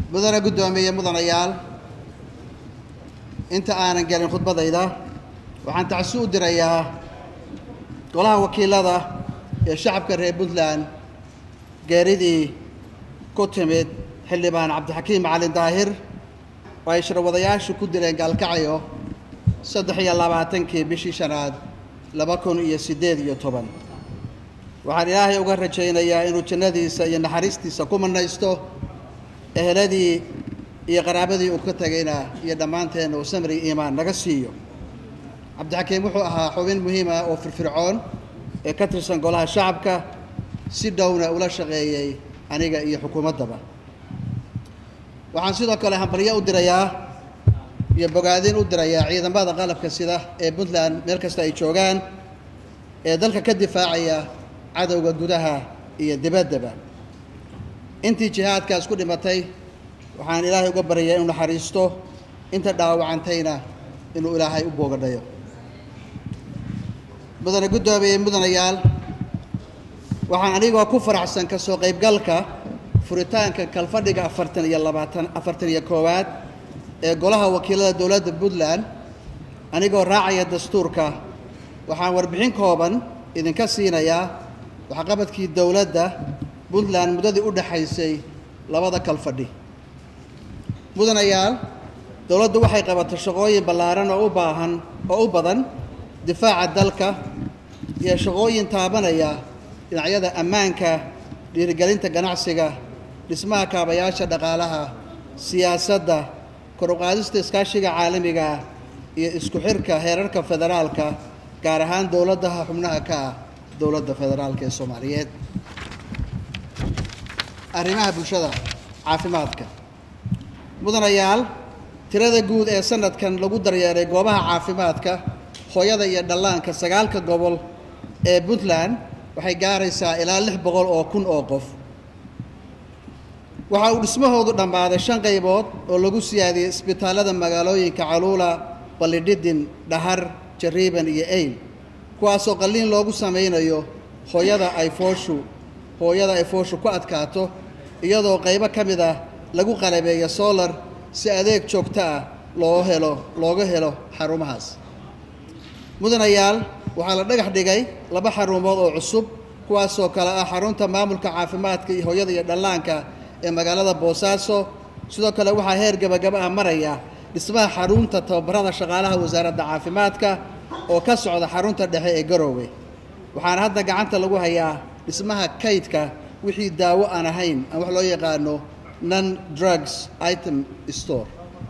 mudane guddoomiye mudanayaal inta aanan gelin khudbadayda waxaan tacsi u dirayaa golaha wakiilada ee shacabka reer puntland geeridii ku timid xildhibaan cabdixakiim macalin daahir oo ay shirwadayaashu ku dileen gaalkacyo saddex iyo labaatankii bishii shanaad laba kun iyo siddeed iyo toban waxaan ilaahay uga rajaynayaa inuu jannadiisa iyo naxariistiisa ku manaysto eheladii iyo qaraabadii uu ka tegayna iyo dhammaanteen uu samri iimaan naga siiyo cabdixakiim wuxuu ahaa xubin muhiim ah oo firfircoon ee ka tirsan golaha shacabka si dhowna ula shaqeeyey aniga iyo xukuumaddaba waxaan sidoo kale hambalyo u dirayaa iyo bogaadin u dirayaa ciidamada qalabka sida ee puntland meel kasta ay joogaan ee dalka ka difaacaya cadowga gudaha iyo dibaddaba intii jihaadkaas ku dhimatay waxaan ilaahay uga baryayaa inuu naxariisto inta dhaawacantayna inuu ilaahay u boogadhayo mudane guddoomiye mudanayaal waxaan anigoo ku faraxsan ka soo qaybgalka furitaanka kalfadhiga afartan iyo labaatan afartan iyo koowaad ee golaha wakiilada dowladda puntland anigoo raacaya dastuurka waxaan warbixin kooban idinka siinayaa waxqabadkii dowladda puntland muddadii u dhexaysay labada kalfadhi mudanayaal dowladdu waxay qabatay shaqooyin ballaaran oo u baahan oo u badan difaaca dalka iyo shaqooyin taabanaya dhinacyada ammaanka dhiirigelinta ganacsiga dhismaha kaabayaasha dhaqaalaha siyaasadda kor uqaadista iskaashiga caalamiga ah iyo isku xirka heerarka federaalka gaar ahaan dowladaha xubnaha ka ah dowladda federaalka ee soomaaliyeed arrimaha bulshada caafimaadka mudanayaal tirada guud ee sanadkan lagu daryeeray goobaha caafimaadka hooyada iyo dhallaanka sagaalka gobol ee puntland waxay gaaraysaa ilaa lix boqol oo kun oo qof waxa uu dhismahoodu dhammaaday shan qaybood oo lagu siyaadiyey isbitaallada magaalooyinka caluula ballidhidin dhahar jariiban iyo eyn kuwaasoo qalliin loogu samaynayo hooyada ay fooshu hooyada ay fooshu ku adkaato iyadoo qaybo ka mid ah lagu qalabeeyo solar si adeeg joogto ah loo helo looga helo xarumahaas mudanayaal waxaa la dhagax dhigay laba xarumood oo cusub kuwaasoo kale ah xarunta maamulka caafimaadka iyo hooyada iyo dhallaanka ee magaalada boosaaso sidoo kale waxaa heer gabagaba ah maraya dhismaha xarunta tababarada shaqaalaha wasaaradda caafimaadka oo ka socda xarunta dhexe ee garoowe waxaana hadda gacanta lagu hayaa dhismaha kaydka wixii daawo aan ahayn aan wax loo yaqaano non drugs item store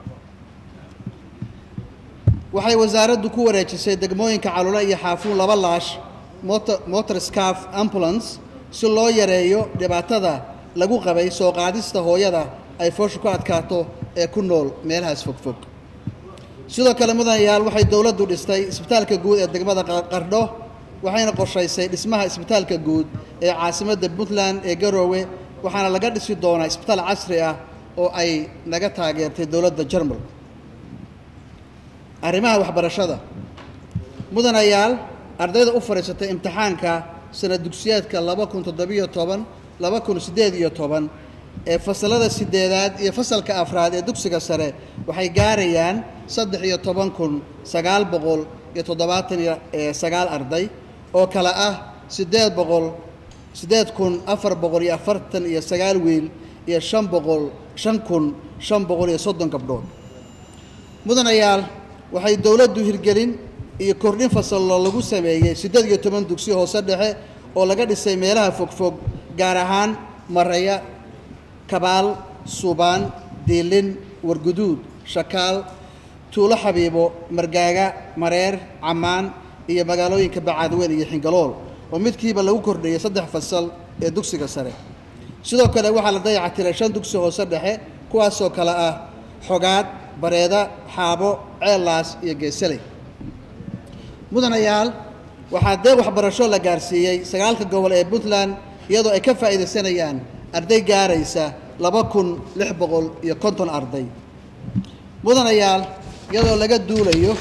waxay wasaaraddu ku wareejisay degmooyinka calula iyo xaafuun laba laash motor scaf ambulance si loo yareeyo dhibaatada lagu qabay soo qaadista hooyada ay fooshu ku adkaato ee ku nool meelahaas fogfog sidoo kale mudanayaal waxay dowladdu dhistay isbitaalka guud ee degmada qardho waxayna qorshaysay dhismaha isbitaalka guud ee caasimadda puntland ee garoowe waxaana laga dhisi doonaa isbitaal casri ah oo ay naga taageertay dowladda jarmal arrimaha waxbarashada mudanayaal ardayda u fadhiisatay imtixaanka sanad dugsiyeedka laba kun toddobiyo toban laba kun siddeed iyo toban ee fasalada sideedaad iyo fasalka afraad ee dugsiga sare waxay gaarayaan saddex iyo toban kun sagaal boqol iyo toddobaatan iyo sagaal arday oo kale ah siddeed boqol siddeed kun afar boqol iyo afartan iyo sagaal wiil iyo shan boqol shan kun shan boqol iyo soddon gabdhood mudanayaal waxay dowladdu hirgelin iyo kordhin fasallo lagu sameeyey siddeed iyo toban dugsi hoose dhexe oo laga dhisay meelaha fogfog gaar ahaan maraya kabaal suubaan diilin warguduud shakaal tuulo xabiibo margaaga mareer cammaan iyo magaalooyinka bacaadweyn iyo xingalool oo midkiiba lagu kordhiyey saddex fasal ee dugsiga sare sidoo kale waxaa la dayaca tiray shan dugsi hoose dhexe kuwaasoo kale ah xogaad bareeda xaabo ceellaas iyo geesaley mudanayaal waxaa deeq waxbarasho la gaarsiiyey sagaalka gobol ee puntland iyadoo ay ka faa'iidaysanayaan arday gaaraysa laba kun lix boqol iyo konton arday mudanayaal iyadoo laga duulayo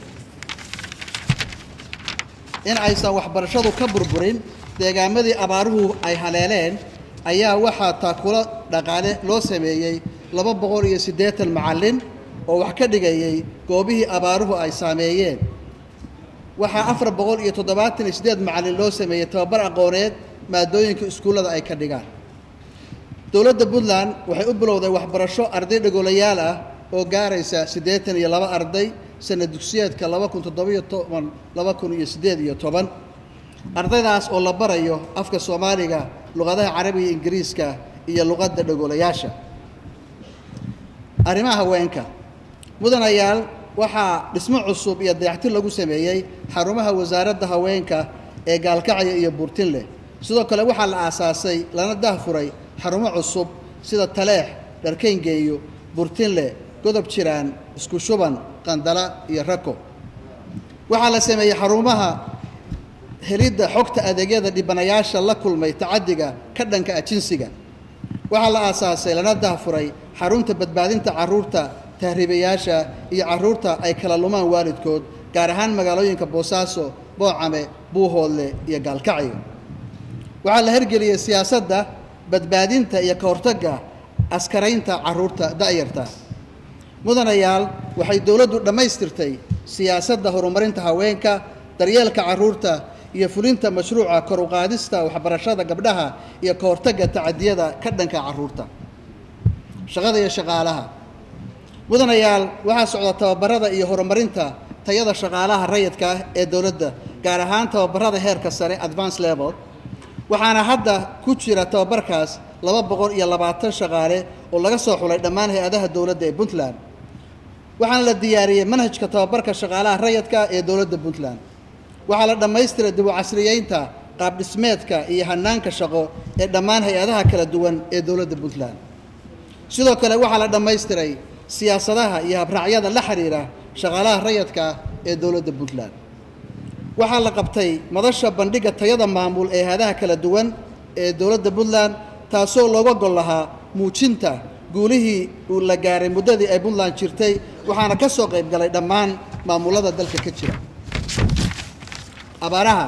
in aysan waxbarashadu ka burburin deegaamadii abaaruhu ay haleeleen ayaa waxaa taakulo dhaqaale loo sameeyey laba boqol iyo siddeetan macallin oo wax ka dhigayay goobihii abaaruhu ay saameeyeen waxaa afar boqol iyo toddobaatan iyo siddeed macallin loo sameeyey tababar aqooneed maadooyinka iskuullada ay ka dhigaan dowladda puntland waxay u bilowday waxbarasho arday dhagoolayaal ah oo gaaraysa siddeetan iyo laba arday sana dugsiyeedka laba kun toddobiyo toban laba kun iyo siddeed iyo toban ardaydaas oo la barayo afka soomaaliga luqadaha carabiga ingiriiska iyo luqadda dhagoolayaasha arrimaha haweenka mudanayaal waxaa dhismo cusub iyo dayaxtir lagu sameeyey xarumaha wasaaradda haweenka ee gaalkacya iyo buurtinleh sidoo kale waxaa la aasaasay lana dahfuray xarumo cusub sida taleex dharkayngeeyo burtinle godob jiraan isku shuban qandala iyo rako waxaa la sameeyey xarumaha helidda xogta adeegyada dhibanayaasha la kulmay tacaddiga ka dhanka ah jinsiga waxaa la aasaasay lana dahfuray xarunta badbaadinta carruurta tahriibayaasha iyo carruurta ay kala lumaan waalidkood gaar ahaan magaalooyinka boosaaso boocame buuhoodle iyo gaalkacyo waxaa la hergeliyey siyaasadda badbaadinta iyo ka hortagga askaraynta carruurta da'yarta mudanayaal waxay dowladdu dhammaystirtay siyaasadda horumarinta haweenka daryeelka carruurta iyo fulinta mashruuca kor u qaadista waxbarashada gabdhaha iyo ka hortagga tacadiyada ka dhanka carruurta shaqada iyo shaqaalaha mudanayaal waxaa socda tababarada iyo horumarinta tayada shaqaalaha rayidka ah ee dowladda gaar ahaan tababarada heerka sare advance level waxaana hadda ku jira tababarkaas laba boqol iyo labaatan shaqaale oo laga soo xulay dhammaan hay-adaha dowladda ee puntland waxaana la diyaariyey manhajka tababarka shaqaalaha rayidka ee dowladda puntland waxaa la dhammaystiray dib u casriyeynta qaabdhismeedka iyo hanaanka shaqo ee dhammaan hay-adaha kala duwan ee dowladda puntland sidoo kale waxaa la dhammaystiray siyaasadaha iyo habraacyada la xiriira shaqaalaha rayidka ee dowladda puntland waxaa la qabtay madasha bandhigga tayada maamul ee hay-adaha kala duwan ee dowladda puntland taasoo looga gol lahaa muujinta guulihii uu la gaaray muddadii ay puntland jirtay waxaana ka soo qayb galay dhammaan maamulada dalka ka jira abaaraha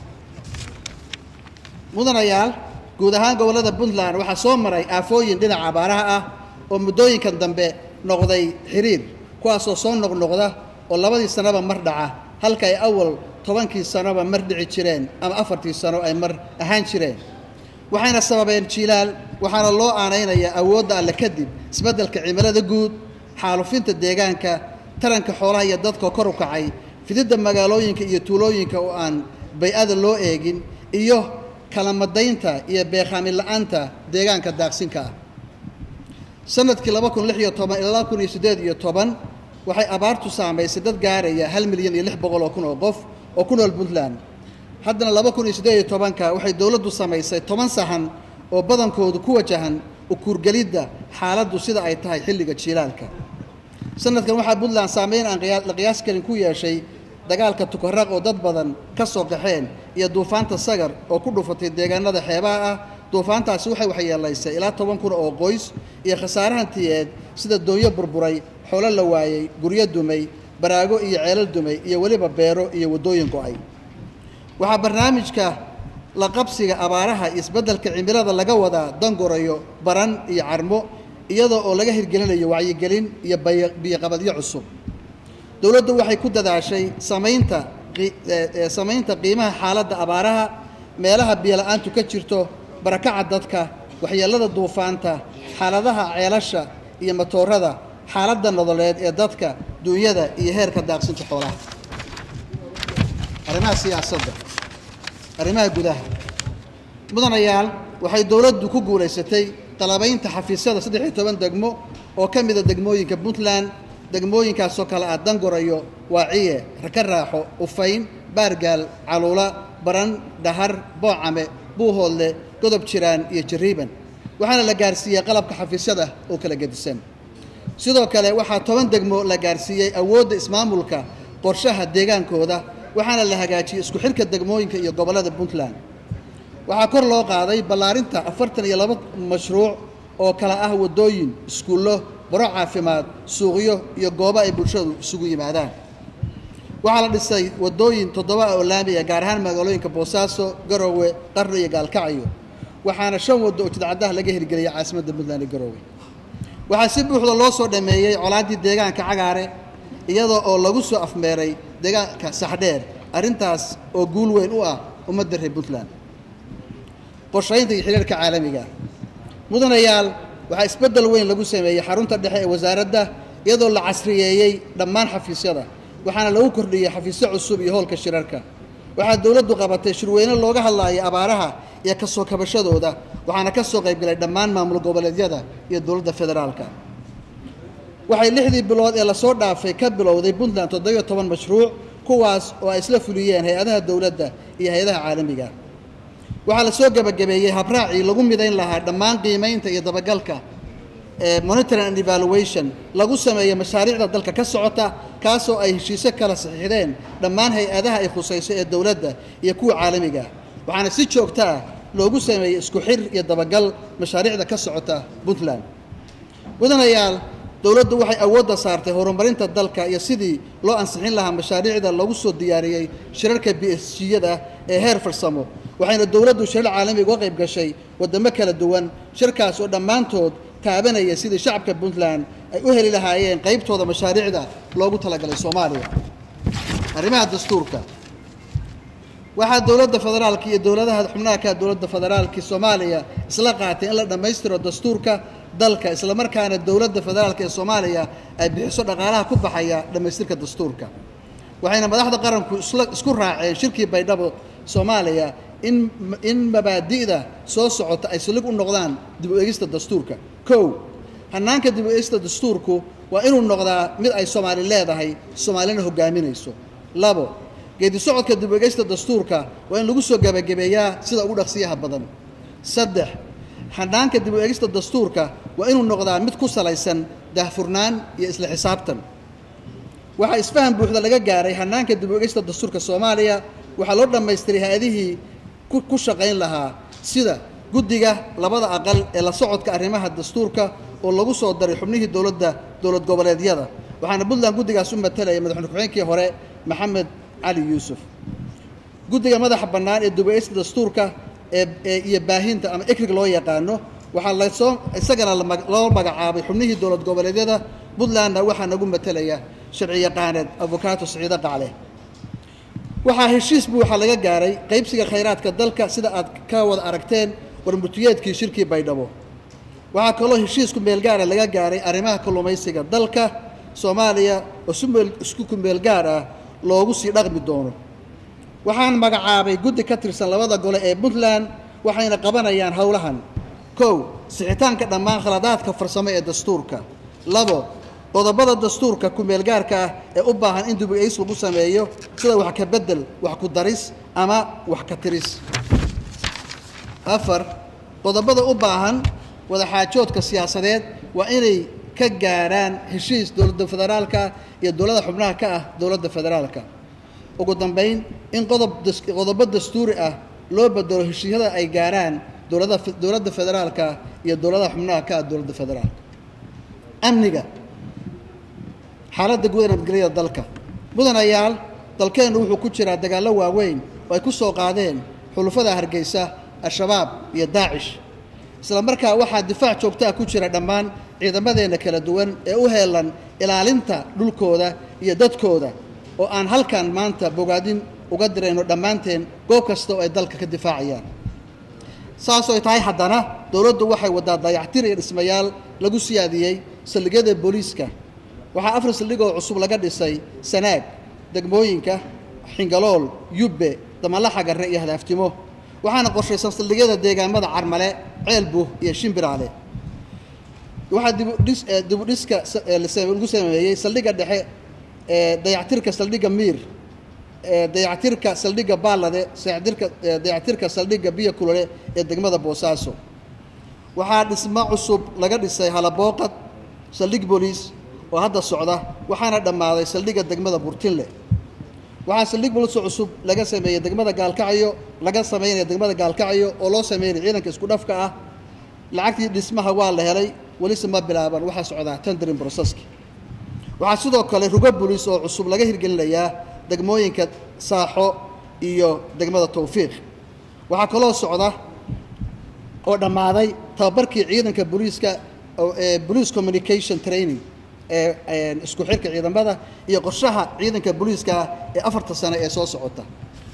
mudanayaal guud ahaan gobollada puntland waxaa soo maray aafooyin dhinaca abaaraha ah oo muddooyinkan dambe noqday xiriir kuwaasoo soo noqnoqda oo labadii sannoba mar dhaca halka ay awal tobankii sanoba mar dhici jireen ama afartii sano ay mar ahaan jireen waxayna sababeen jiilaal waxaana loo aanaynayaa awoodda alle kadib isbeddelka cimilada guud xaalufinta deegaanka taranka xoolaha iyo dadka kor u kacay fididda magaalooyinka iyo tuulooyinka oo aan bay-ada loo eegin iyo kalamadaynta iyo beekhaamin la-aanta deegaanka daaqsinka ah sanadkii laba kun lix iyo toban ilaa laba kun iyo siddeed iyo toban waxay abaartu saamaysay dad gaaraya hal milyan iyo lix boqol oo kun oo qof oo ku nool puntland haddana laba kun iyo siddeed iyo tobanka waxay dowladdu samaysay toban sahan oo badankoodu ku wajahan ukuurgelidda xaaladdu sida ay tahay xilliga jiilaalka sanadkan waxaa puntland saameyn aan la qiyaas karin ku yeeshay dagaalka tukaraq oo dad badan ka soo qaxeen iyo duufaanta sagar oo ku dhufatay deegaanada xeebaha ah duufaantaasi waxay waxyeelaysay ilaa toban kun oo qoys iyo khasaarahantiyeed sida doonyo burburay xoolo la waayey guryo dumay baraago iyo ceelal dumay iyo weliba beero iyo waddooyin go-ay waxaa barnaamijka la qabsiga abaaraha iyo isbeddelka cimilada laga wadaa dangorayo baran iyo carmo iyadoo oo laga hirgelinayo wacyigelin iyo biyoqabadyo cusub dowladdu waxay ku dadaashay samaynta samaynta qiimaha xaaladda abaaraha meelaha biyola-aantu ka jirto barakaca dadka waxyeellada duufaanta xaaladaha ceelasha iyo matoorada xaaladda nololeed ee dadka duunyada iyo heerka daaqsinta xoolaha arrimaha siyaasadda arrimaha gudaha mudanayaal waxay dowladdu ku guulaysatay qalabaynta xafiisyada saddex iyo toban degmo oo ka mida degmooyinka puntland degmooyinkaasoo kale ah dangorayo waaciye raka raaxo ufayn baargaal caluula baran dhahar boocame buuhoodle godob jiraan iyo jariiban waxaana la gaarsiiyey qalabka xafiisyada oo kala gedisan sidoo kale waxaa toban degmo la gaarsiiyey awoodda ismaamulka qorshaha deegaankooda waxaana la hagaajiyey isku xidhka degmooyinka iyo gobollada puntland waxaa kor loo qaaday ballaarinta afartan iyo laba mashruuc oo kala ah waddooyin iskuullo baro caafimaad suuqyo iyo goobo ay bulshadu isugu yimaadaan waxaa la dhisay waddooyin toddoba ah oo laamiya gaar ahaan magaalooyinka boosaaso garoowe qarno iyo gaalkacyo waxaana shan waddo oo jidcaddaha laga hirgeliyay caasimadda puntland ee garoowe waxaa si buuxda loo soo dhameeyey colaaddii deegaanka cagaare iyadoo oo lagu soo afmeeray deegaanka saxdheer arrintaas oo guul weyn u ah ummadda reer puntland qorshaynta iyo xiriirka caalamiga mudanayaal waxaa isbeddel weyn lagu sameeyey xarunta dhexe ee wasaaradda iyadoo la casriyeeyey dhammaan xafiisyada waxaana lagu kordhiyey xafiisyo cusub iyo howlka shirarka waxaa dowladdu qabatay shirweyne looga hadlaayay abaaraha iyo ka soo kabashadooda waxaana ka soo qaybgalay dhammaan maamul goboleedyada iyo dowladda federaalka waxay lixdii bilood ee lasoo dhaafay ka bilowday puntland toddobiyo toban mashruuc kuwaas oo ay isla fuliyeen hay-adaha dowladda iyo hay-adaha caalamiga waxaa la soo gebagabeeyey habraacii lagu midayn lahaa dhammaan qiimaynta iyo dabagalka ee monitoring and evaluation lagu sameeyo mashaariicda dalka ka socota kaasoo ay heshiisyo kala saxiixdeen dhammaan hay-adaha ay khusayso ee dowladda iyo kuwa caalamiga waxaana si joogto ah loogu sameeyey isku xir iyo dabagal mashaariicda ka socota puntland mudanayaal dowladdu waxay awoodda saartay horumarinta dalka iyo sidii loo ansixin lahaa mashaariicda lagu soo diyaariyey shirarka b s g-yada ee heer farsamo waxayna dowladdu shirar caalamiga uga qayb gashay waddamo kala duwan shirkaas oo dhammaantood taabanaya sidii shacabka puntland ay u heli lahaayeen qaybtooda mashaariicda loogu talagalay soomaaliya arrimaha dastuurka waxaa dowladda federaalka iyo dowladaha xubnaha ka dowladda federaalka soomaaliya isla qaatay in la dhammaystiro dastuurka dalka islamarkaana dowladda federaalka ee soomaaliya ay bixiso dhaqaalaha ku baxaya dhammaystirka dastuurka waxayna madaxda qaranku isla isku raaceen shirkii baydhabo soomaaliya in in mabaadi'da soo socota ay saldhig u noqdaan dib u eegista dastuurka kow hannaanka dib u eegista dastuurku waa inuu noqdaa mid ay soomaali leedahay soomaalina hogaaminayso labo geedi socodka dib u eegista dastuurka waa in lagu soo gebagabeeyaa sida ugu dhaqsiyaha badan saddex hannaanka dib u eegista dastuurka waa inuu noqdaa mid ku salaysan daahfurnaan iyo isla xisaabtan waxaa isfahan buuxda laga gaaray hannaanka dib u eegista dastuurka soomaaliya waxaa loo dhammaystiray hay-adihii ku shaqayn lahaa sida guddiga labada aqal ee la socodka arrimaha dastuurka oo lagu soo daray xubnihii dowladda dowlad goboleedyada waxaana puntland guddigaas u matalaya madaxweyne ku-xigeenkii hore maxamed cali yuusuf guddiga madaxa bannaan ee dib u eegista dastuurka ee iyo baahinta ama ekrig loo yaqaano waxaa lasoo isagana loo magacaabay xubnihii dowlad goboleedyada puntlandna waxaa nagu matalaya sharci yaqaaneed avokaato siciide qacle waxaa heshiis buuxa laga gaaray qaybsiga khayraadka dalka sida aad ka wada aragteen warmurtiyeedkii shirkii baydhabo waxaa kaloo heshiisku meelgaara laga gaaray arrimaha kalluumaysiga dalka soomaaliya oo si meel isku kumeelgaar ah loogu sii dhaqmi doono waxaan magacaabay guddi ka tirsan labada gole ee puntland waxayna qabanayaan howlahan kow sixitaanka dhammaan khaladaadka farsamo ee dastuurka labo qodobada dastuurka ku-meelgaarka ah ee u baahan in dib-u-eys lagu sameeyo sida wax ka beddel wax ku daris ama wax ka tiris afar qodobada u baahan wadaxaajoodka siyaasadeed waa inay ka gaaraan heshiis dowladda federaalka iyo dowladda xubnaha ka ah dowladda federaalka ugu dambayn in qodob qodobo dastuuri ah loo bedelo heshiisyada ay gaaraan dowlada dowladda federaalka iyo dowladaha xubnaha ka ah dowladda federaalka amniga xaaladda guud ee nabadgelyada dalka mudanayaal dalkeennu wuxuu ku jiraa dagaallo waaweyn oo ay ku soo qaadeen xulufada hargeysa al-shabaab iyo daacish isla markaa waxaa difaac joogtaa ku jira dhammaan ciidamadeenna kala duwan ee u heelan ilaalinta dhulkooda iyo dadkooda oo aan halkan maanta bogaadin uga dirayno dhammaanteen goob kasta oo ay dalka ka difaacayaan saasoo ay tahay haddana dowladdu waxay waddaa dayactir iyo dhismayaal lagu siyaadiyey saldhigyada booliiska waxaa afar saldhigoo cusub laga dhisay sanaag degmooyinka xingalool yubbe damalaxa garre iyo hadaaftimo waxaana qorshaysan saldhigyada deegaamada carmale ceelbuh iyo shimbiraale waxaa dibudhis dibudhiska lagu sameeyey saldhigga dhexe ee dayactirka saldhigga miir dayactirka saldhigga baalade dayactirka dayactirka saldhigga biyo kulole ee degmada boosaaso waxaa dhismo cusub laga dhisay halabooqad saldhig booliis oo hadda socda waxaana dhammaaday saldhigga degmada burtinle waxaa saldhig booliis oo cusub laga sameeyey degmada gaalkacyo laga sameynaya degmada gaalkacyo oo loo sameynaya ciidanka isku dhafka ah lacagtii dhismaha waa la helay welise ma bilaaban waxaa socdaa tendering processki waxaa sidoo kale rugo booliis oo cusub laga hirgelinayaa degmooyinka saaxo iyo degmada towfiiq waxaa kaloo socda oo dhammaaday tababarkii ciidanka booliiska police communication training ee isku xirka ciidamada iyo qorshaha ciidanka booliiska ee afarta sane ee soo socota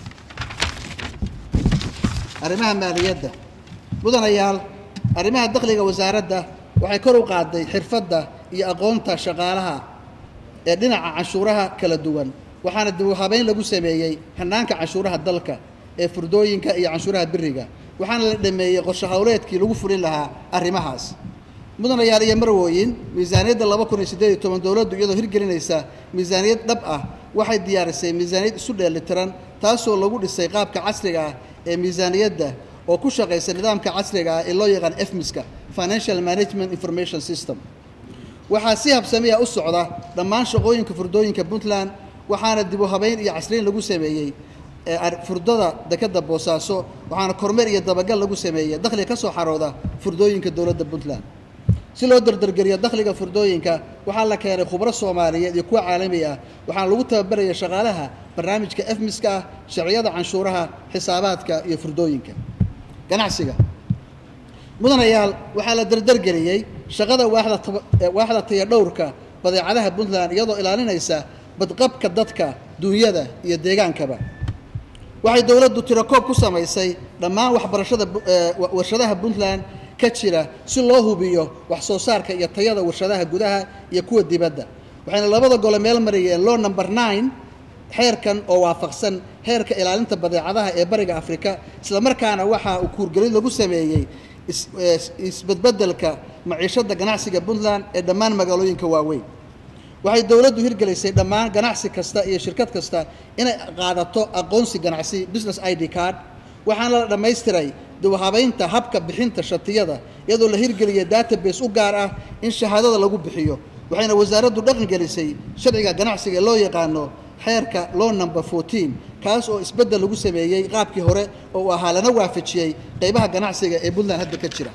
arrimaha maaliyadda mudanayaal arrimaha dakhliga wasaaradda waxay kor u qaaday xirfadda iyo aqoonta shaqaalaha ee dhinaca canshuuraha kala duwan waxaana dib u habeyn lagu sameeyey hanaanka canshuuraha dalka ee furdooyinka iyo canshuuraha biriga waxaana la dhameeyey qorshe howleedkii lagu fulin lahaa arrimahaas mudanayaal iyo marwooyin miisaaniyadda laba kun iyo siddeed iyo toban dowladdu iyadoo hirgelinaysa miisaaniyad dhab ah waxay diyaarisay miisaaniyad isu dheelitiran taasoo lagu dhisay qaabka casriga ah ee miisaaniyadda oo ku shaqaysa nidaamka casriga ah ee loo yaqaan efmiska financial management information system waxaa si habsamiya u socda dhammaan shaqooyinka furdooyinka puntland waxaana dib u habeyn iyo casriin lagu sameeyey furdada dekadda boosaaso waxaana kormeer iyo dabagal lagu sameeyey dakhliga ka soo xarooda furdooyinka dowladda puntland si loo dardargeliyo dakhliga furdooyinka waxaa la keenay khubro soomaaliyeed iyo kuwa caalami ah waxaana lagu tababaraya shaqaalaha barnaamijka efmiska ah sharciyada canshuuraha xisaabaadka iyo furdooyinka ganacsiga mudanayaal waxaa la dardargeliyey shaqada waaxda tayadhowrka badeecadaha puntland iyadoo ilaalinaysa badqabka dadka duunyada iyo deegaankaba waxay dowladdu tirakoob ku samaysay dhammaan waxbarashada warshadaha puntland ka jira si loo hubiyo wax soo saarka iyo tayada warshadaha gudaha iyo kuwa dibadda waxayna labada gole meel mariyeen law number nine xeerkan oo waafaqsan heerka ilaalinta badeecadaha ee bariga afrika islamarkaana waxaa uu kuurgelin lagu sameeyey isbedbedelka maciishada ganacsiga puntland ee dhammaan magaalooyinka waaweyn waxay dowladdu hirgelisay dhammaan ganacsi kasta iyo shirkad kasta inay qaadato aqoonsi ganacsi business i d card waxaana la dhammaystiray dibhabaynta habka bixinta shatiyada iyadoo la hirgeliyay database u gaar ah in shahaadada lagu bixiyo waxayna wasaaraddu dhaqangelisay sharciga ganacsiga ee loo yaqaano xeerka law number fourteen kaas oo isbeddel lagu sameeyey qaabkii hore oo uu ahaa lana waafajiyey qeybaha ganacsiga ee puntland hadda ka jira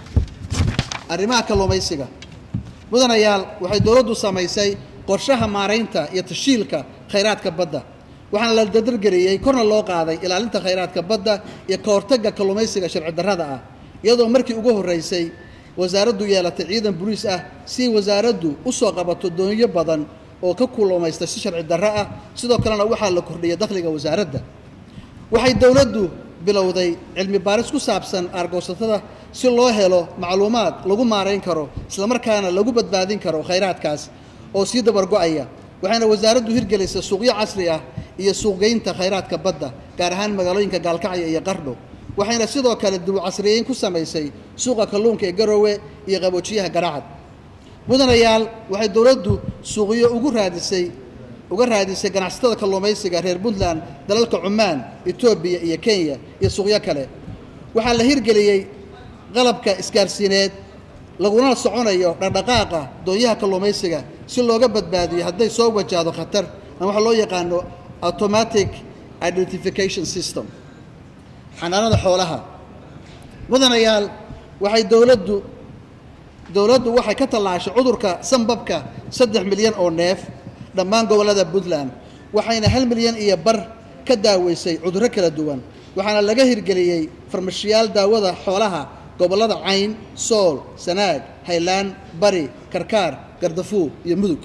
arrimaha kalluumaysiga mudanayaal waxay dowladdu samaysay qorshaha maaraynta iyo tashiilka khayraadka badda waxaana la dadargeliyey korna loo qaaday ilaalinta khayraadka badda iyo ka hortagga kalluumaysiga sharci darrada ah iyadoo markii ugu horreysay wasaaraddu yeelatay ciidan boliis ah si wasaaraddu u soo qabato doonyo badan oo ka kulluumaysta si sharci darro ah sidoo kalena waxaa la kordhiyay dakhliga wasaaradda waxay dowladdu bilowday cilmi baaris ku saabsan aargoosatada si loo helo macluumaad lagu maarayn karo islamarkaana lagu badbaadin karo khayraadkaas oo sii dabargo-aya waxayna wasaaraddu hirgelisay suuqyo casri ah iyo suuqgeynta khayraadka badda gaar ahaan magaalooyinka gaalkacyo iyo qardho waxayna sidoo kale dib u casriyeyn ku samaysay suuqa kalluunka ee garoowe iyo qaboojiyaha garacad mudanayaal waxay dowladdu suuqyo ugu raadisay uga raadisay ganacsatada kalluumaysiga reer puntland dalalka cumaan etoobiya iyo kenya iyo suuqyo kale waxaa la hirgeliyey qalabka isgaarsiineed laguna soconayo dhaqdhaqaaqa doonyaha kalluumaysiga si looga badbaadiyo hadday soo wajahdo khatar ama waxa loo yaqaano automatic identification system xanaanada xoolaha mudanayaal waxay dowladdu dowladdu waxay ka tallaashay cudurka sanbabka saddex milyan oo neef dhammaan gobollada puntland waxayna hal milyan iyo bar ka daaweysay cudurro kala duwan waxaana laga hirgeliyey farmashiyaal daawada xoolaha gobollada cayn sool sanaag haylaan bari karkaar gardafuur iyo mudug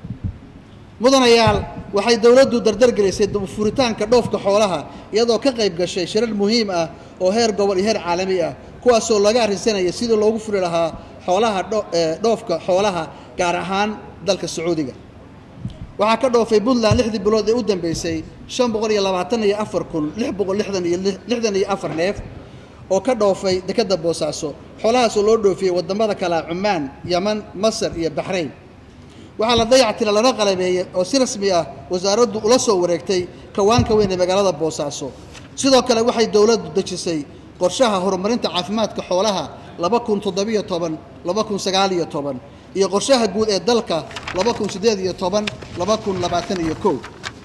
mudanayaal waxay dowladdu dardargelisay furitaanka dhoofka xoolaha iyadoo ka qayb gashay shirar muhiim ah oo heer gobol iyo heer caalami ah kuwaasoo laga arrinsanaya sidii loogu furi lahaa xoolaha dhoofka xoolaha gaar ahaan dalka sacuudiga waxaa ka dhoofay puntland lixdii bilood ee u dambeysay shan boqol iyo labaatan iyo afar kun lix boqol lixdan iyo lixdan iyo afar neef oo ka dhoofay dekadda boosaaso xoolahaasoo loo dhoofiyey waddamada kalea cumaan yaman masar iyo baxrayn waxaa la dayactira lana qalabeeyey oo si rasmi ah wasaaraddu ula soo wareegtay kawaanka weyn ee magaalada boosaaso sidoo kale waxay dowladdu dejisay qorshaha horumarinta caafimaadka xoolaha laba kun toddobiyo toban laba kun sagaaliyo toban iyo qorshaha guud ee dalka laba kun siddeed iyo toban laba kun labaatan iyo kow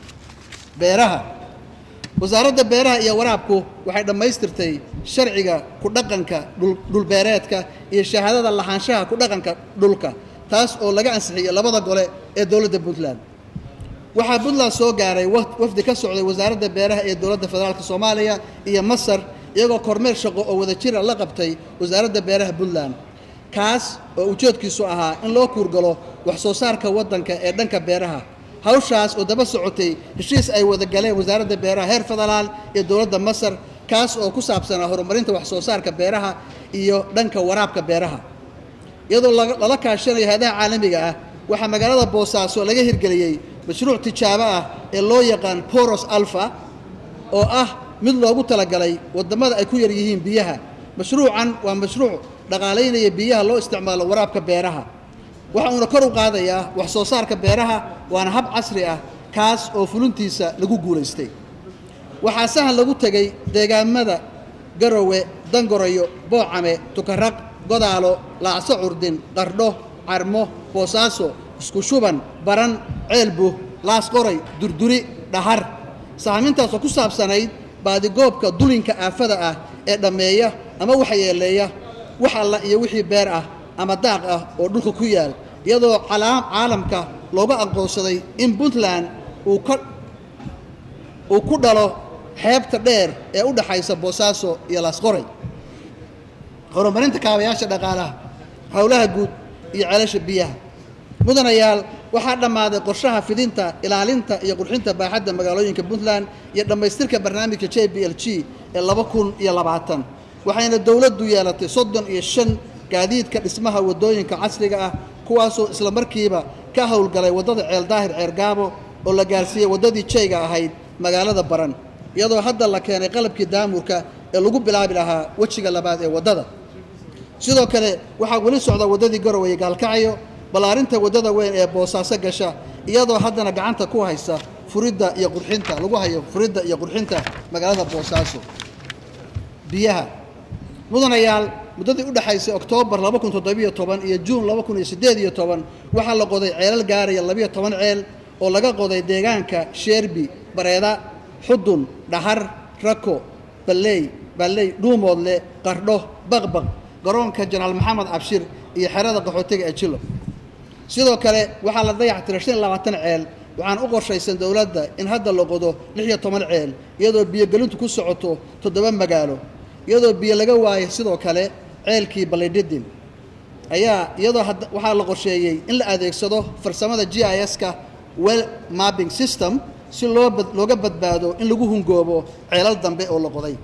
beeraha wasaaradda beeraha iyo waraabku waxay dhammaystirtay sharciga ku dhaqanka dhulbeereedka iyo shahaadada lahaanshaha ku dhaqanka dhulka taas oo laga ansixiyey labada gole ee dowladda puntland waxaa puntland soo gaaray wafdi ka socday wasaaradda beeraha ee dowladda federaalk soomaaliya iyo masar iyagoo kormeer shaqo oo wadajira la qabtay wasaaradda beeraha puntland kaas oo ujeedkiisu ahaa in loo kuurgalo wax soo saarka waddanka ee dhanka beeraha hawshaas oo daba socotay heshiis ay wada galeen wasaaradda beeraha heer federaal iyo dowladda masar kaas oo ku saabsanaa horumarinta wax soo saarka beeraha iyo dhanka waraabka beeraha iyadoo lala kaashanayo hay-adaha caalamiga ah waxaa magaalada boosaaso laga hirgeliyey mashruuc tijaabo ah ee loo yaqaan boros alfa oo ah mid loogu talagalay waddamada ay ku yar yihiin biyaha mashruucan waa mashruuc dhaqaalaynaya biyaha loo isticmaalo waraabka beeraha waxa uuna kor u qaadayaa wax soo saarka beeraha waana hab casri ah kaas oo fulintiisa lagu guulaystay waxaa sahan lagu tegey deegaamada garowe dangorayo boocame tukaraq godaalo laacso curdin qardho carmo boosaaso isku shuban baran ceelbuh laasqoray durduri dhahar sahmintaasoo ku saabsanayd baadigoobka dulinka aafada ah ee dhammeeya ama waxyeeleeya wax alla iyo wixii beer ah ama daaq ah oo dhulka ku yaal iyadoo caalamka looga aqoonsaday in puntland uu ka uu ku dhalo xeebta dheer ee u dhaxaysa boosaaso iyo laasqoray horumarinta kaabayaasha dhaqaalaha howlaha guud iyo ceelasha biyaha mudanayaal waxaa dhammaaday qorshaha fidinta ilaalinta iyo qurxinta baaxadda magaalooyinka puntland iyo dhammaystirka barnaamijka j b l g ee laba kun iyo labaatan waxayna dowladdu yeelatay soddon iyo shan gaadiidka dhismaha waddooyinka casriga ah kuwaasoo isla markiiba ka howlgalay waddada ceel daahir ceergaabo oo la gaarsiiyey waddadii jayga ahayd magaalada baran iyadoo hadda la keenay qalabkii daamurka ee lagu bilaabi lahaa wejiga labaad ee waddada sidoo kale waxaa weli socda waddadii garowe gaalkacyo ballaarinta waddada weyn ee boosaaso gasha iyadoo haddana gacanta ku haysa furidda iyo qurxinta lagu hayo furidda iyo qurxinta magaalada boosaaso biyaha mudanayaal muddadii u dhexaysay oktoobar laba kun toddobiyo toban iyo juun laba kun iyo siddeed iyo toban waxaa la qoday ceelal gaaraya labiyo toban ceel oo laga qoday deegaanka sheerbi bareeda xudun dhahar rako balley balley dhuumoodle qardho baqbaq garoonka janaal maxamed cabshir iyo xerada qaxootiga ee jilo sidoo kale waxaa la dayactiray shan iyo labaatan ceel waxaan u qorshaysan dowladda in hadda la qodo lix iyo toban ceel iyadoo biyogelintu ku socoto toddoba magaalo iyadoo biyo laga waayay sidoo kale ceelkii balidhidin ayaa iyadoo waxaa la qorsheeyey in la adeegsado farsamada g i s-ka well mapping system si loo looga badbaado in lagu hungoobo ceelal dambe oo la qoday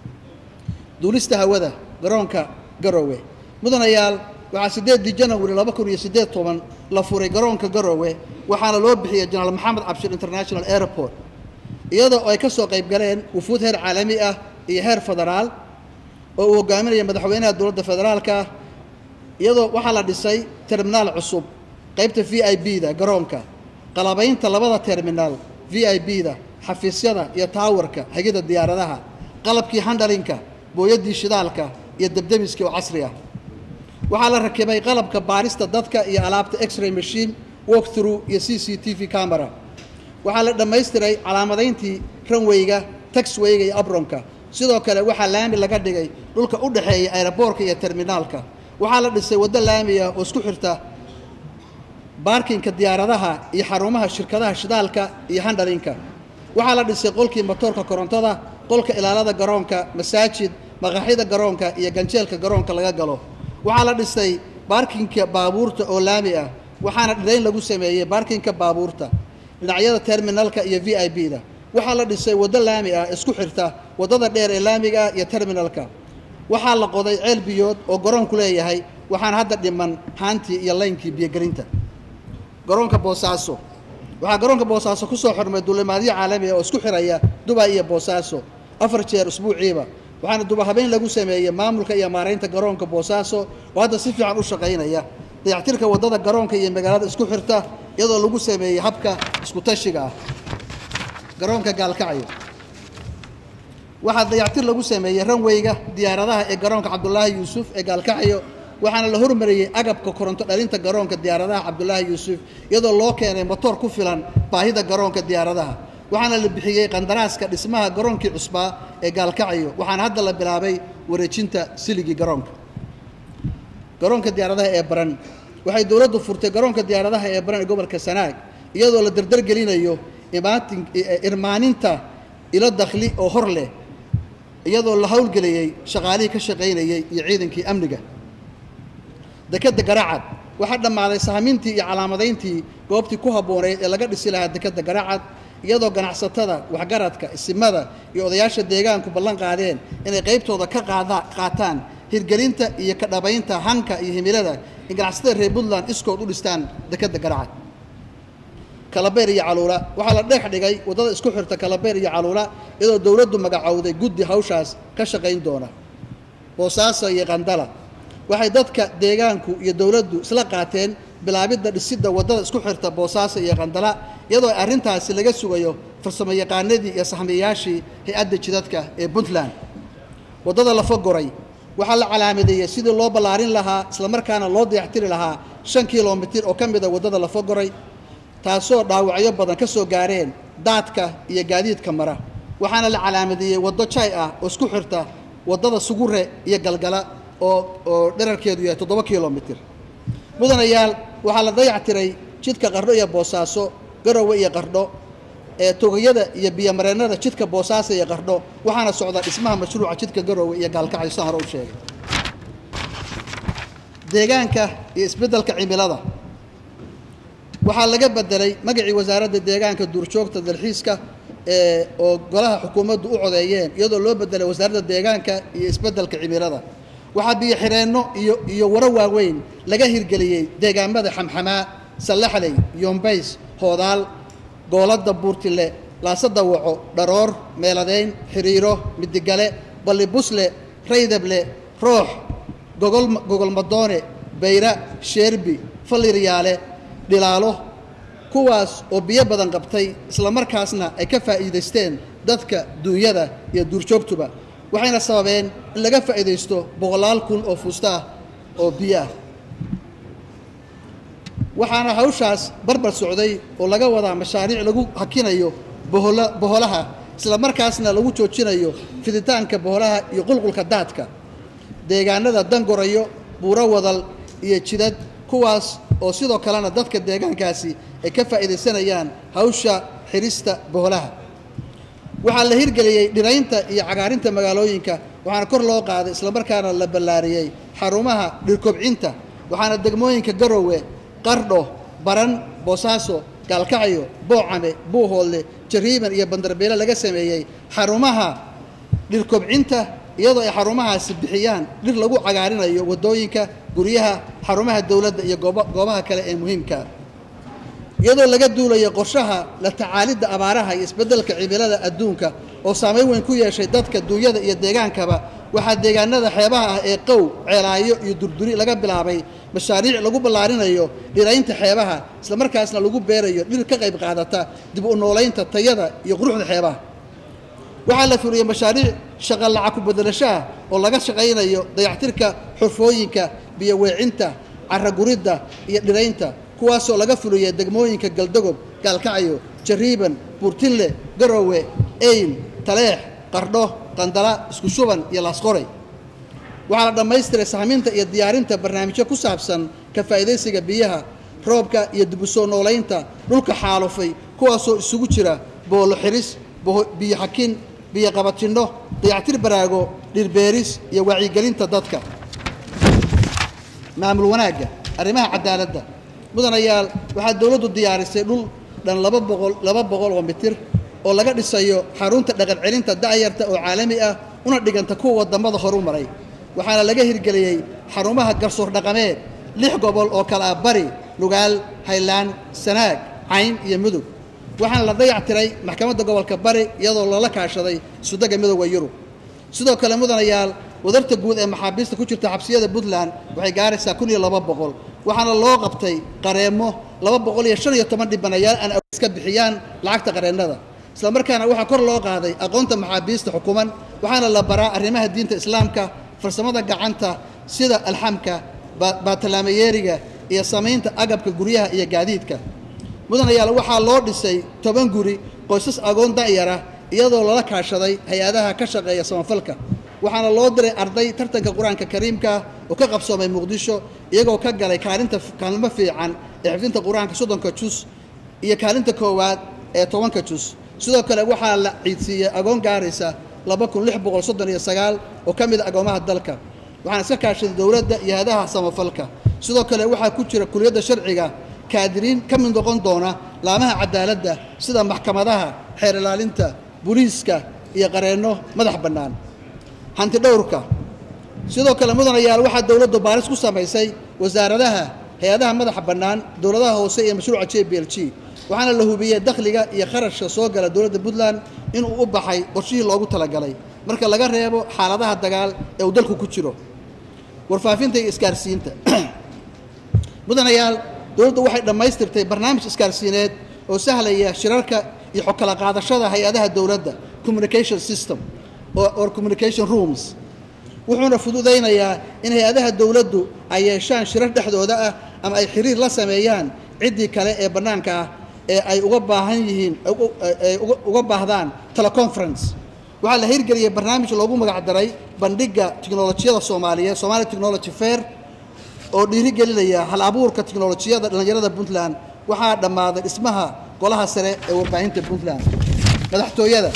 duulista hawada garoonka garowe mudanayaal waxaa siddeedii janawari laba kun iyo siddeed toban la furay garoonka garowe waxaana loo bixiyey janaal maxamed cabshir international airport iyadoo ay ka soo qayb galeen wufuud heer caalami ah iyo heer federaal oo uu hogaaminaya madaxweynaha dowladda federaalka iyadoo waxaa la dhisay terminaal cusub qaybta v i b da garoonka qalabaynta labada terminaal v i b da xafiisyada iyo taawarka hagida diyaaradaha qalabkii handhalinka booyaddii shidaalka iyo debdemiskii oo casri ah waxaa la rakibay qalabka baarista dadka iyo alaabta x-ray machine walk through iyo c c t v camera waxaa la dhammaystiray calaamadayntii ranweyga taxweyga iyo abronka sidoo kale waxaa laami laga dhigay dhulka u dhexeeya aeroboorka iyo terminaalka waxaa la dhisay waddo laami ah oo isku xirta baarkinka diyaaradaha iyo xarumaha shirkadaha shidaalka iyo handhalinka waxaa la dhisay qolkii matoorka korontada qolka ilaalada garoonka masaajid maqaaxida garoonka iyo ganjeelka garoonka laga galo waxaa la dhisay baarkinka baabuurta oo laami ah waxaana dhirayn lagu sameeyey baarkinka baabuurta dhinacyada terminalka iyo v i b da waxaa la dhisay waddo laami ah isku xirta waddada dheer ee laamiga ah iyo terminalka waxaa la qoday ceel biyood oo garoonku leeyahay waxaana hadda dhiman haantii iyo laynkii biyogelinta garoonka boosaaso waxaa garoonka boosaaso ku soo xormay duulimaadyo caalami ah oo isku xiraya dubay iyo boosaaso afar jeer usbuuciiba waxaana dubahabeyn lagu sameeyey maamulka iyo maaraynta garoonka boosaaso oo hadda si fiican u shaqaynaya dayactirka waddada garoonka iyo magaalada isku xirta iyadoo lagu sameeyey habka isku tashiga ah garoonka gaalkacyo waxaa dayactir lagu sameeyey ranweyga diyaaradaha ee garoonka cabdulaahi yuusuf ee gaalkacyo waxaana la hormariyey agabka koronto dhalinta garoonka diyaaradaha cabdulaahi yuusuf iyadoo loo keenay motoor ku filan baahida garoonka diyaaradaha waxaana la bixiyey qandaraaska dhismaha garoonkii cusbaa ee gaalkacyo waxaana hadda la bilaabay wareejinta siligii garoonka garoonka diyaaradaha ee baran waxay dowladdu furtay garoonka diyaaradaha ee baran ee gobolka sanaag iyadoo la dardargelinayo imaatin irmaaninta ilo dakhli oo hor leh iyadoo la howlgeliyey shaqaalihii ka shaqaynayey iyo ciidankii amniga dekedda garacad waxaa dhammaaday sahmintii iyo calaamadayntii goobtii ku habbooneyd ee laga dhisi lahaa dekedda garacad iyadoo ganacsatada waxgaradka isimada iyo odayaasha deegaanku ballan qaadeen inay qaybtooda ka qaada qaataan hirgelinta iyo ka dhabaynta hanka iyo himilada in ganacsatada reer puntland iskood u dhistaan dekedda garacad kalabeer iyo caluula waxaa la dheex dhigay waddada isku xirta kalabeer iyo caluula iyadoo dowladdu magacowday guddi hawshaas ka shaqayn doona boosaaso iyo qandala waxay dadka deegaanku iyo dowladdu isla qaateen bilaabidda dhisidda waddada isku xirta boosaaso iyo qandala iyadoo arrintaasi laga sugayo farsamo yaqaanadii iyo sahmiyayaashii hay-adda jidadka ee puntland waddada lafagoray waxaa la calaamadeeyey sidii loo ballaarin lahaa islamarkaana loo dayactiri lahaa shan kilomitir oo ka mida waddada lafagoray taasoo dhaawacyo badan ka soo gaareen daadka iyo gaadiidka mara waxaana la calaamadeeyey waddo jay ah oo isku xirta waddada sugure iyo galgala oo oo dherarkeedu yahay toddoba kilomitir mudanayaal waxaa la dayactiray jidka qardho iyo boosaaso garowe iyo qardho ee togayada iyo biyomareennada jidka boosaaso iyo qardho waxaana socda dhismaha mashruuca jidka garowe iyo gaalkacyo saan hore u sheegay deegaanka iyo isbeddelka cimilada waxaa laga bedelay magacii wasaaradda deegaanka duurjoogta dalxiiska ee oo golaha xukuumaddu u codeeyeen iyadoo loo bedelay wasaaradda deegaanka iyo isbeddelka cimilada waxaa biyo xireenno iyo iyo waro waaweyn laga hirgeliyey deegaamada xamxamaa sallaxley yombays hoodaal gooladda buurtile laasada waco dharoor meeladeyn xiriiro midigale ballibusle raydable roox gogol gogolmadoone bayra sheerbi falliryaale dhilaalo kuwaas oo biyo badan qabtay islamarkaasna ay ka faa'iidaysteen dadka duunyada iyo duurjoogtuba waxayna sababeen in laga faa'iidaysto boqolaal kun oo fuusta ah oo biyo ah waxaana hawshaas barbar socday oo laga wadaa mashaariic lagu hakinayo bohola boholaha islamarkaasna lagu joojinayo fiditaanka boholaha iyo qulqulka daadka deegaanada dangorayo buuro wadal iyo jidad kuwaas oo sidoo kalena dadka deegaankaasi ay ka faa'iidaysanayaan hawsha xirista boholaha waxaa la hirgeliyey dhiraynta iyo cagaarinta magaalooyinka waxaana kor loo qaaday islamarkaana la ballaariyey xarumaha dhirkobcinta waxaana degmooyinka garowe qardho baran boosaaso gaalkacyo boocame buuhoodle jariiban iyo bandarbeele laga sameeyey xarumaha dhirkobcinta iyadoo ay xarumahaasi bixiyaan dhir lagu cagaarinayo waddooyinka guryaha xarumaha dowladda iyo gooba goobaha kale ee muhiimka iyadoo laga duulayo qorshaha la tacaalidda abaaraha iyo isbeddelka cimilada adduunka oo saameyn weyn ku yeeshay dadka duunyada iyo deegaankaba waxaa deegaanada xeebaha ah ee qow ceelaayo iyo durduri laga bilaabay mashaariic lagu ballaarinayo dhiraynta xeebaha islamarkaasna lagu beerayo dhir ka qayb qaadata dib u noolaynta tayada iyo quruxda xeebaha waxaa la fuliyey mashaariic shaqa lacag ku bedelashaha oo laga shaqaynayo dayactirka xurfooyinka biyo weecinta caraguridda iyo dhiraynta kuwaasoo laga fuliyey degmooyinka galdogob gaalkacyo jariiban buurtinle garowe eyl taleex qardho qandala isku shuban iyo laasqoray waxaa la dhammaystiray sahminta iyo diyaarinta barnaamijyo ku saabsan ka faa'iidaysiga biyaha roobka iyo dib u soo noolaynta dhulka xaalufay kuwaasoo isugu jira boolo xiris biyo xakin biyo qabatinno dayactir baraago dhirbeeris iyo wacyigelinta dadka maamul wanaagga arrimaha cadaaladda mudanayaal waxaa dowladdu diyaarisay dhul dhan laba boqol laba boqol oo mitir oo laga dhisayo xarunta dhaqan celinta da'yarta oo caalami ah una dhiganta kuwa waddamada horu maray waxaana laga hirgeliyey xarumaha garsoor dhaqameed lix gobol oo kale ah bari lugaal haylaan sanaag cayn iyo mudug waxaana la dayactiray maxkamadda gobolka bari iyadoo lala kaashaday isudagga midooda yurub sidoo kale mudanayaal wadarta guud ee maxaabiista ku jirta xabsiyada puntland waxay gaaraysaa kun iyo laba boqol waxaana loo qabtay qareemo laba boqol iyo shan iyo toban dhibanayaal aan iska bixiyaan lacagta qareennada islamarkaana waxaa kor loo qaaday aqoonta maxaabiista xukuman waxaana la baraa arrimaha diinta islaamka farsamada gacanta sida alxamka baatalaamayeeriga iyo samaynta agabka guryaha iyo gaadiidka mudanayaal waxaa loo dhisay toban guri qoysas agoon da'yara iyadoo lala kaashaday hay-adaha ka shaqeeya samafalka waxaana loo diray arday tartanka qur-aanka kariimka oo ka qabsoomay muqdisho iyagoo ka galay kaalinta kaalmo fiican ee xifdinta qur-aanka soddonka jus iyo kaalinta koowaad ee tobanka jus sidoo kale waxaa la ciidsiiyey agoon gaaraysa laba kun lix boqol soddon iyo sagaal oo ka mid a agoomaha dalka waxaana iska kaashaday dowladda iyo hadaha samafalka sidoo kale waxaa ku jira kuliyadda sharciga kaadiriin ka mid noqon doona laamaha cadaaladda sida maxkamadaha xeer ilaalinta booliiska iyo qareenno madax bannaan hanti dhowrka sidoo kale mudanayaal waxaa dowladdu baaris ku samaysay wasaaradaha hay-adaha madaxa bannaan dowladaha hoose iyo mashruuca j b l g waxaana la hubiyey dakhliga iyo kharashka soo gala dowladda puntland inuu u baxay qorshihii loogu talagalay marka laga reebo xaaladaha dagaal ee uu dalku ku jiro warfaafinta iyo isgaarsiinta mudanayaal dowladdu waxay dhammaystirtay barnaamij isgaarsiineed oo sahlaya shirarka iyo xogkala qaadashada hay-adaha dowladda communication system or communication rooms wuxuuna fududaynayaa in hay-adaha dowladdu ay yeeshaan shirar dhexdooda ah ama ay xiriir la sameeyaan ciddii kale ee bannaanka ah ee ay uga baahan yihiin ay uga baahdaan teleconference waxaa la hirgeliyey barnaamij loogu magacdaray bandhigga tiknolojiyada soomaaliyeed somali technology fair oo dhiirigelinaya hal abuurka tiknolojiyada dhallinyarada puntland waxaa dhammaaday dhismaha golaha sare ee warbaahinta puntland madaxtooyada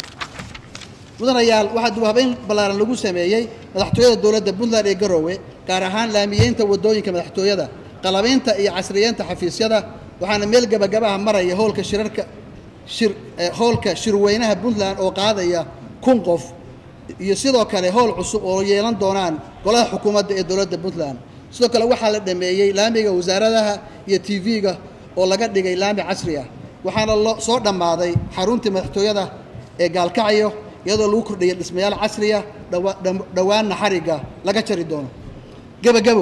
mudanayaal waxaa dubhabeyn ballaaran lagu sameeyey madaxtooyada dowladda puntland ee garoowe gaar ahaan laamiyeynta waddooyinka madaxtooyada qalabaynta iyo casriyeynta xafiisyada waxaana meel gebagabaha maraya howlka shirarka shir howlka shirweynaha puntland oo qaadaya kun qof iyo sidoo kale howl cusub oo yeelan doonaan golaha xukuumadda ee dowladda puntland sidoo kale waxaa la dhameeyey laamiga wasaaradaha iyo t v-ga oo laga dhigay laami casri ah waxaana loo soo dhammaaday xaruntii madaxtooyada ee gaalkacyo iyadoo lagu kordhiyay dhismayaal casriya dhowaanna xarigga laga jari doono gebagabo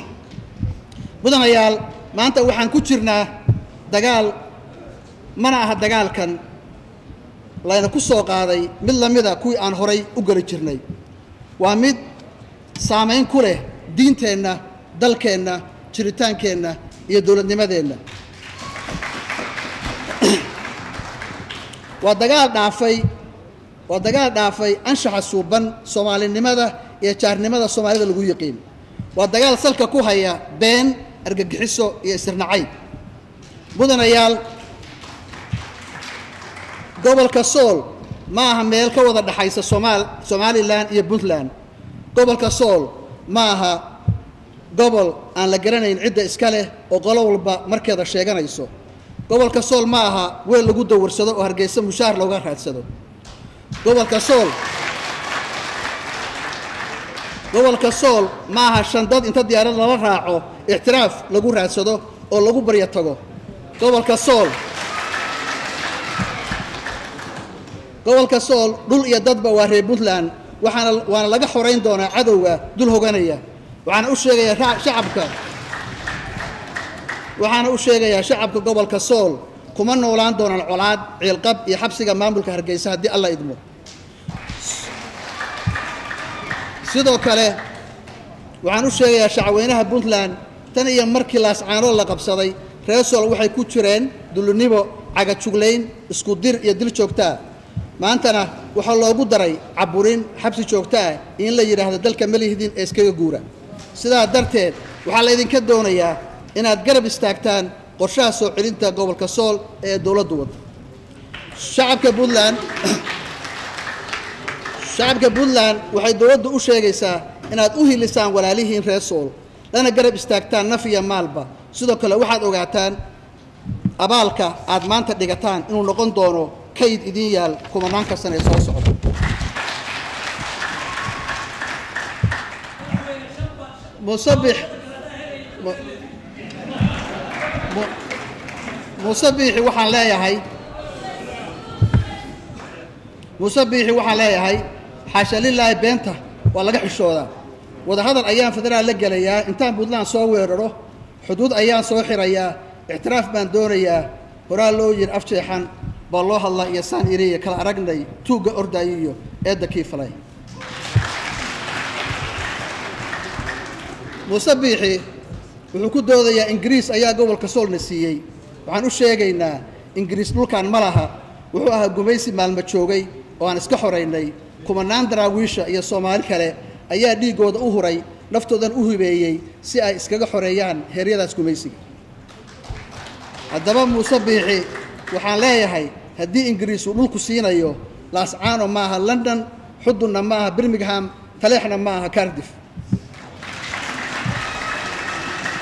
mudanayaal maanta waxaan ku jirnaa dagaal mana aha dagaalkan layna ku soo qaaday mid lamida kuwii aan horay u geli jirnay waa mid saamayn ku leh diinteenna dalkeenna jiritaankeenna iyo dowladnimadeenna waa dagaal dhaafay waa dagaal dhaafay anshaxa suuban soomaalinimada iyo jaarnimada soomaalida lagu yiqiin waa dagaal salka ku haya been argagixiso iyo isirnacayb mudanayaal gobolka sool ma aha meel ka wada dhexaysa somaal somalilan iyo puntland gobolka sool ma aha gobol aan la garanayn cidda iska leh oo qolo walba markeeda sheeganayso gobolka sool ma aha weel lagu dawarsado oo hargeysa mushaar looga raadsado gobolka sool gobolka sool ma aha shandad inta diyaarad lala raaco ixtiraaf lagu raadsado oo lagu baryo tago gobolka sool gobolka sool dhul iyo dadba waa reer puntland waxaana waana laga xorayn doonaa cadowga dul hoganaya waxaana u sheegayaa shacabka waxaana u sheegayaa shacabka gobolka sool kuma noolaan doonaan colaad ciilqab iyo xabsiga maamulka hargeysa haddii alla idmo sidoo kale waxaan u sheegayaa shacweynaha puntland tan iyo markii laascaanood la qabsaday reer sool waxay ku jireen dullinibo cagajuglayn isku dir iyo dil joogtaa maantana waxaa loogu daray caburin xabsi joogto ah in la yidhaahdo dalka malihdin ee iskaga guura sidaa darteed waxaa laydinka doonayaa inaad garab istaagtaan qorshaha soo celinta gobolka sool ee dowladdu wadda shacabka puntland shacabka puntland waxay dowladdu u sheegaysaa inaad u hilisaan walaalihiin reer sool lana garab istaagtaan naf iyo maalba sidoo kale waxaad ogaataan abaalka aad maanta dhigataan inuu noqon doono kayd idiin yaal kumanaanka sane ee soo socda musabix musabixi waxaan leeyahay musabixi waxaan leeyahay xaasha lilaahi beenta waa laga xishoodaa wadahadal ayaan federaal la gelayaa intaan puntland soo weeraro xuduud ayaan soo xirayaa ictiraaf baan doonayaa horaa loo yiri afjeexan baa loo hadlaa iyo saan iriya kala aragnay tuugga ordaayo iyo eedda kii falay muuse biixi wuxuu ku doodayaa ingiriis ayaa gobolka soolna siiyey waxaan u sheegaynaa ingiriis dhulkan ma laha wuxuu ahaa gumaysi maalmo joogay oo aan iska xoraynay kumanaan daraawiisha iyo soomaali kale ayaa dhiiggooda u huray naftoodan u hibeeyey si ay iskaga xoreeyaan heeryadaas gumaysiga haddaba muuse biixi waxaan leeyahay haddii ingiriis uu dhulku siinayo laascaano ma aha london xudunna ma aha birmingham taleexna ma aha cardif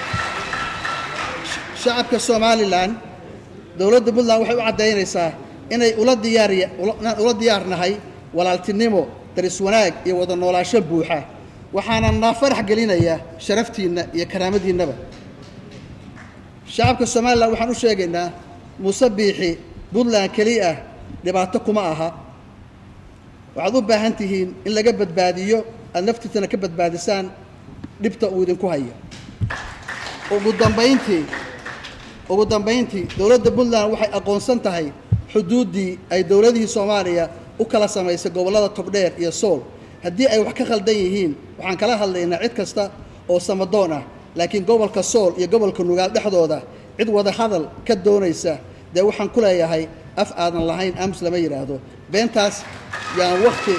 shacabka somalilan dowladda puntland waxay u caddaynaysaa inay ula diyaariya inaan ula diyaarnahay walaaltinimo daris wanaag iyo wada noolaasho buuxa waxaana naa farax gelinaya sharaftiinna iyo karaamadiinnaba shacabka somalilan waxaan u sheegaynaa muuse biixi puntland keli ah dhibaato kuma aha waxaad u baahan tihiin in laga badbaadiyo aada naftiisana ka badbaadisaan dhibta uu idinku hayo ugu dambayntii ugu dambayntii dowladda puntland waxay aqoonsan tahay xuduuddii ay dowladihii soomaaliya u kala samaysay gobollada togdheer iyo sool haddii ay wax ka khaldan yihiin waxaan kala hadlaynaa cid kasta oo samadoon ah laakiin gobolka sool iyo gobolka nugaal dhexdooda cid wada hadal ka doonaysa dee waxaan ku leeyahay af aadan lahayn aamus lama yidhaahdo beentaas yaan wakti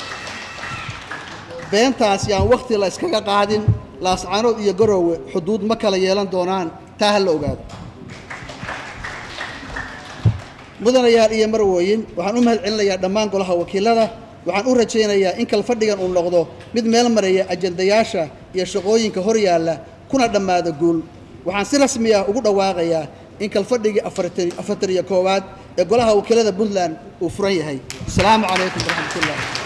beentaas yaan wakti la iskaga qaadin laascaanood iyo garoowe xuduud ma kala yeelan doonaan taa ha la ogaado mudanayaal iyo marwooyin waxaan u mahad celinayaa dhammaan golaha wakiilada waxaan u rajaynayaa in kalfadhigan uu noqdo mid meel maraya ajandayaasha iyo shaqooyinka hor yaalla kuna dhammaada guul waxaan si rasmi ah ugu dhawaaqayaa in kalfadhigii afartan iyo koowaad ee golaha wakiilada puntland uu furan yahay asalaamu calaykum waraxmat ullah